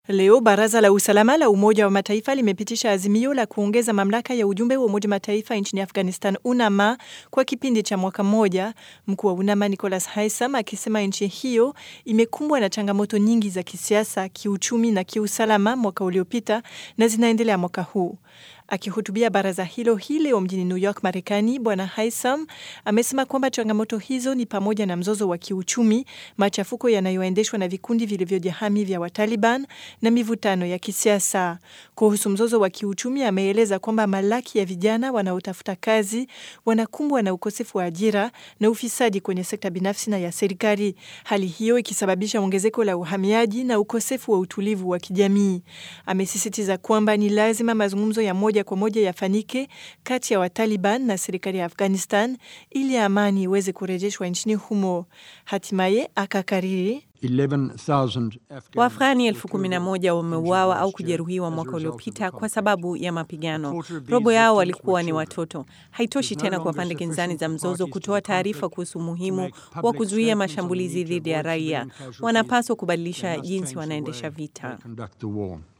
Leo baraza la usalama la Umoja wa Mataifa limepitisha azimio la kuongeza mamlaka ya ujumbe wa Umoja wa Mataifa nchini Afghanistan, UNAMA, kwa kipindi cha mwaka mmoja, mkuu wa UNAMA Nicholas Haysom akisema nchi hiyo imekumbwa na changamoto nyingi za kisiasa, kiuchumi na kiusalama mwaka uliopita na zinaendelea mwaka huu. Akihutubia baraza hilo hii leo mjini New York, Marekani, Bwana Haysom amesema kwamba changamoto hizo ni pamoja na mzozo wa kiuchumi, machafuko yanayoendeshwa na vikundi vilivyojihami vya Wataliban na mivutano ya kisiasa. Kuhusu mzozo wa kiuchumi, ameeleza kwamba malaki ya vijana wanaotafuta kazi wanakumbwa na ukosefu wa ajira na ufisadi kwenye sekta binafsi na ya serikali, hali hiyo ikisababisha ongezeko la uhamiaji na ukosefu wa utulivu wa kijamii. Amesisitiza kwamba ni lazima mazungumzo ya moja kwa moja yafanyike kati ya Wataliban na serikali ya Afghanistan ili amani iweze kurejeshwa nchini humo. Hatimaye akakariri Waafghani elfu kumi na moja wameuawa au kujeruhiwa mwaka uliopita kwa sababu ya mapigano. Robo yao walikuwa ni watoto. Haitoshi tena kwa pande kinzani za mzozo kutoa taarifa kuhusu umuhimu wa kuzuia mashambulizi dhidi ya raia. Wanapaswa kubadilisha jinsi wanaendesha vita.